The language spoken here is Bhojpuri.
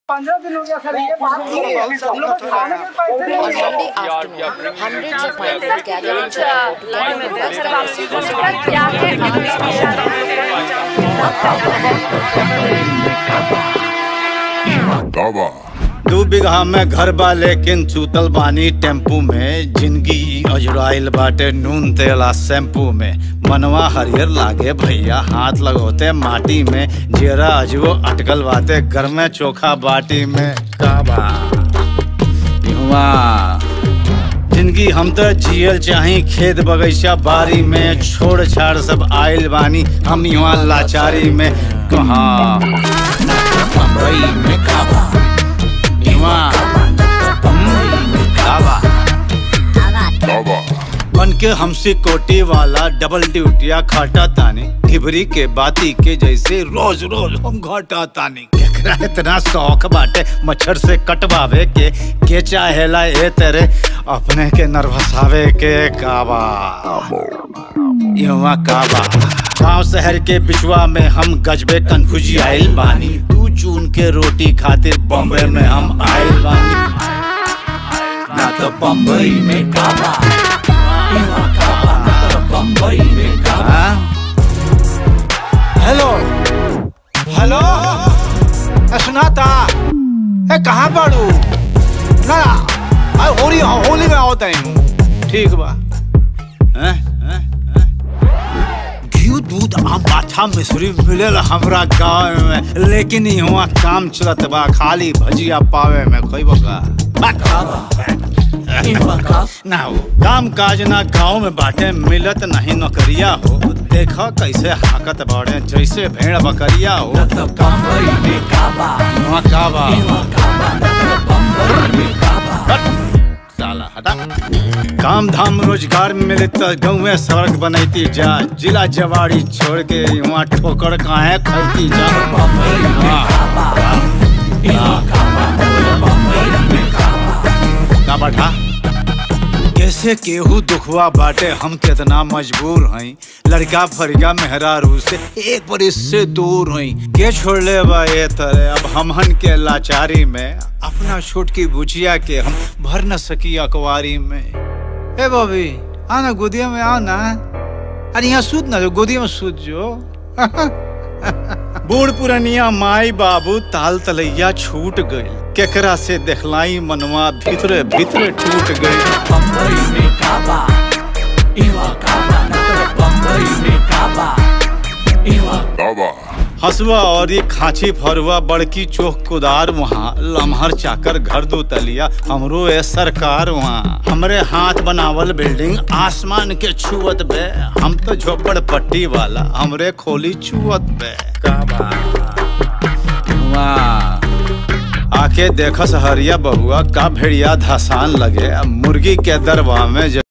पंद्रह दिन हो गया सर ये बात नहीं है हम लोग को खाने के पैसे नहीं On है Monday afternoon, hundreds of migrants gathered in Chennai to दावा दू बिगहा में घर बा लेकिन चूतल बानी टेम्पू में जिंदगी अजराइल बाटे नून तेला शैम्पू में मनवा हरियर लागे भैया हाथ लगोते माटी में जेरा अजबो अटकल बाटे घर में चोखा बाटी में काबा इहवा जिंदगी हम तो जियल चाही खेत बगीचा बारी में छोड़ छाड़ सब आइल बानी हम यहाँ लाचारी में कहाँ बम्बई में काबा इहाँ बम्बई में काबा दावा बन के हमसे कोटी वाला डबल ड्यूटिया खाटा तानी घिबरी के बाती के जैसे रोज रोज हम घाटा तानी केकरा इतना शौक बाटे मच्छर से कटवावे के के चाहेला ए तेरे अपने के नर्वसावे के काबा युवा काबा गांव शहर के बिचवा में हम गजबे कन्फ्यूजी आइल बानी तू चून के रोटी खातिर बॉम्बे में हम आइल बानी ना तो बम्बई में काबा बम्बई में काबा हेलो हेलो ए, सुनाता ए कहाँ बाड़ू ना आ, होली होली में आवत है ठीक बा हैं? हैं? हैं? घी दूध आम पाछा मिश्री मिलेला हमरा गाँव में लेकिन यहाँ काम चलत बा खाली भजिया पावे में कोई बका ना हो काम काज ना गाँव में बाटे मिलत नहीं नौकरिया हो देखो कैसे हाकत बाड़े जैसे भेड़ बकरिया हो वहाँ काबा हट, साला हटा काम धाम रोजगार मिले तो गाँव में सड़क बनैती जा जिला जवाड़ी छोड़ के वहाँ ठोकर काहे खैती जा का बैठा कैसे केहू दुखवा बाटे हम कितना मजबूर हई लड़का फरिया मेहरारू से एक बरिस से दूर हई के छोड़ ले बा ये तरह अब हमहन के लाचारी में अपना छोट की बुचिया के हम भर न सकी अकवारी में ए बॉबी आना गोदिया में आओ ना अरे यहाँ सूत ना जो गोदिया में सूत जो बूढ़ पुरनिया माई बाबू ताल तलैया छूट गई केकरा से देखलाई मनवा भीतरे भीतरे टूट गई दावा हसुआ और ये खांची फरुआ बड़की चोख कुदार वहाँ लम्हर चाकर घर दो तलिया हमरो ए सरकार वहाँ हमरे हाथ बनावल बिल्डिंग आसमान के छुअत बे हम तो झोपड़ पट्टी वाला हमरे खोली छुअत बे का वाह आके देखस हरिया बहुआ का भेड़िया धसान लगे मुर्गी के दरवा में